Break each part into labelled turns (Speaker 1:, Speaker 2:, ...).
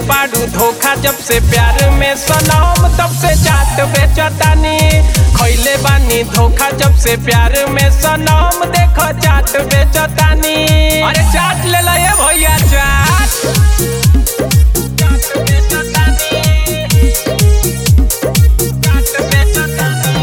Speaker 1: बाड़ू धोखा जब से प्यार में सनम तब से चाट बेचतानी खैले बानी धोखा जब से प्यार में सनम देखो चाट बेचतानी अरे चाट ले ला ये भैया चाट चाट बेचतानी चाट बेचतानी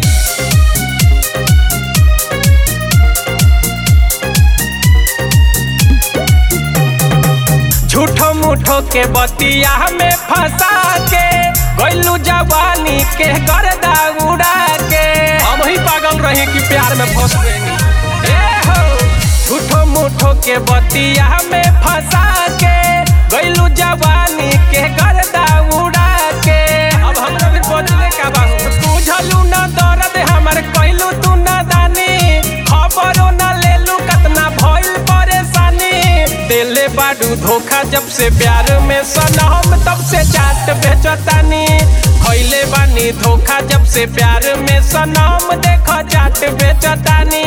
Speaker 1: झूठो मूठो के बतिया में फंसा के गैलू जवानी के गर्दा उड़ा के हम ही पागल रही कि प्यार में फंस गई ए हो झूठो मूठो के बतिया में फंसा के गैलू जवानी के गर्दा उड़ा के अब हमरा भी बदले का बाबू बुझलू ना दर्द हमर कैलू तू ना दानी खबरो ना लेलू कतना भइल परेशानी दिले बाडू धोखा जब से प्यार में सनम तब से चाट बेचतानी खैले बानी धोखा जब से प्यार में सनम देखो चाट बेचतानी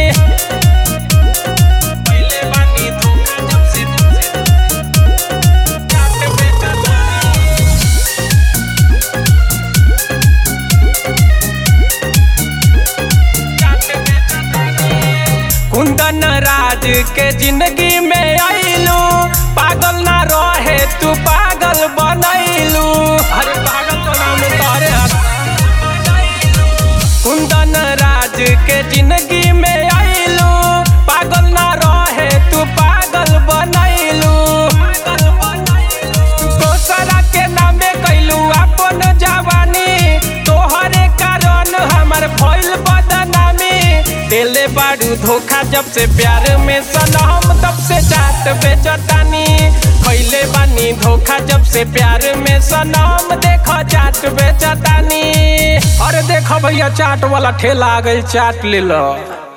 Speaker 1: खइले बानी धोखा जब से चाट बेचतानी कुंदन राज के जिंदगी में आइलू पागल ना रहे तू पागल बनैलू अरे पागल तो नाम तारे कुंदन राज के जिंदगी में आइलू पागल ना रहे तू पागल बनैलू दोसरा के नामे कैलू अपन जवानी तोहरे कारण हमर भइल बदनामी दिले बाड़ू धोखा जब से प्यार में सनम तब से चाट बेचतानी खैले बानी धोखा जब से प्यार में सनम देखो चाट बेचतानी अरे देखो भैया चाट वाला ठेला आ गई चाट ले लो